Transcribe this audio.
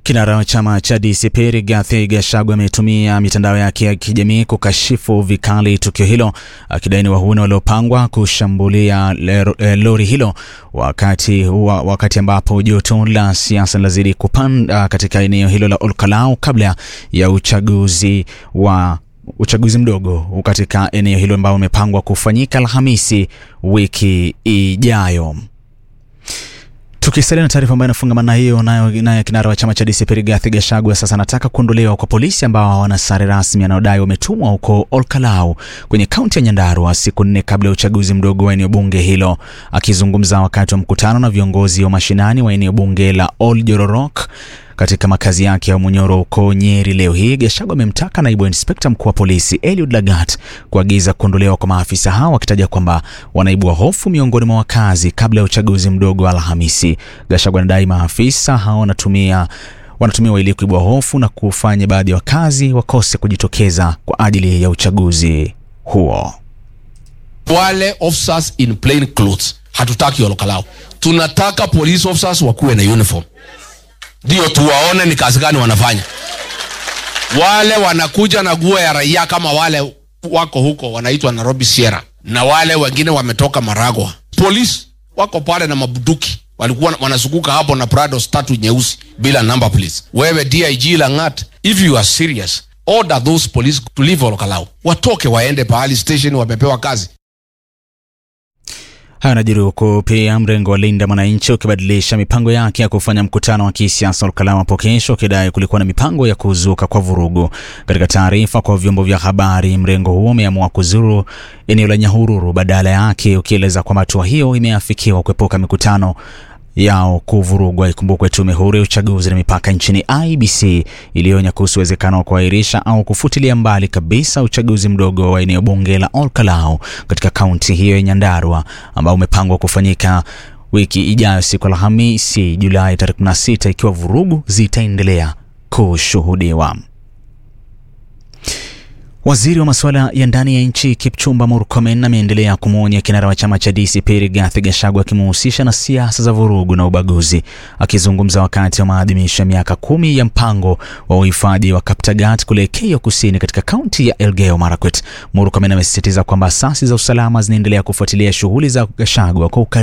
Kinara wa chama cha DCP Rigathi Gachagua ametumia mitandao yake ya kijamii kukashifu vikali tukio hilo, akidai ni wahuni waliopangwa kushambulia lori hilo wakati, wa, wakati ambapo joto la siasa linazidi kupanda katika eneo hilo la Olkalau kabla ya uchaguzi wa uchaguzi mdogo katika eneo hilo ambao umepangwa kufanyika Alhamisi wiki ijayo. Tukisalia na taarifa ambayo inafungamana hiyo nayo, naye kinara wa chama cha DCP Rigathi Gachagua sasa anataka kuondolewa kwa polisi ambao hawana sare rasmi anaodai wametumwa huko Olkalau kwenye kaunti ya Nyandarua siku nne kabla ya uchaguzi mdogo wa eneo bunge hilo. Akizungumza wakati wa mkutano na viongozi wa mashinani wa eneo bunge la Ol Jororok katika makazi yake ya Munyoro huko Nyeri leo hii, Gachagua amemtaka naibu inspekta mkuu wa polisi Eliud Lagat kuagiza kuondolewa kwa maafisa hao, akitaja kwamba wanaibua hofu miongoni mwa wakazi kabla ya uchaguzi mdogo wa Alhamisi. Gachagua anadai maafisa hao wanatumia wanatumiwa ili kuibua hofu na kufanya baadhi ya wakazi wakose kujitokeza kwa ajili ya uchaguzi huo. Wale officers in plain clothes hatutaki Olkalau, tunataka police officers wakuwe na uniform ndio tuwaone ni kazi gani wanafanya. Wale wanakuja na nguo ya raia kama wale wako huko wanaitwa Nairobi Sierra, na wale wengine wametoka Maragwa. Polisi wako pale na mabuduki, walikuwa wanazunguka hapo na Prados tatu nyeusi bila number please. Wewe DIG Langat, if you are serious, order those police to leave Olkalau, watoke waende pahali station, wamepewa kazi. Haya yanajiri huku pia mrengo wa Linda Mwananchi ukibadilisha mipango yake ya kufanya mkutano wa kisiasa Olkalau hapo kesho, ukidai kulikuwa na mipango ya kuzuka kwa vurugu. Katika taarifa kwa vyombo vya habari, mrengo huo umeamua kuzuru eneo la Nyahururu badala yake, ukieleza kwamba hatua hiyo imeafikiwa kuepuka mikutano yao kuvurugwa. Ikumbukwe tume huru ya uchaguzi na mipaka nchini IBC ilionya kuhusu uwezekano wa kuahirisha au kufutilia mbali kabisa uchaguzi mdogo wa eneo bunge la Olkalau katika kaunti hiyo ya Nyandarua ambao umepangwa kufanyika wiki ijayo siku Alhamisi Julai tarehe 16 ikiwa vurugu zitaendelea kushuhudiwa. Waziri wa masuala ya ndani ya nchi Kipchumba Murkomen ameendelea kumwonya kinara wa chama cha DCP Rigathi Gachagua akimuhusisha na siasa za vurugu na ubaguzi. Akizungumza wakati wa maadhimisho ya miaka kumi ya mpango wa uhifadhi wa Kaptagat kule Keyo Kusini katika kaunti ya Elgeyo Marakwet, Murkomen amesisitiza kwamba asasi za usalama zinaendelea kufuatilia shughuli za Gachagua kwa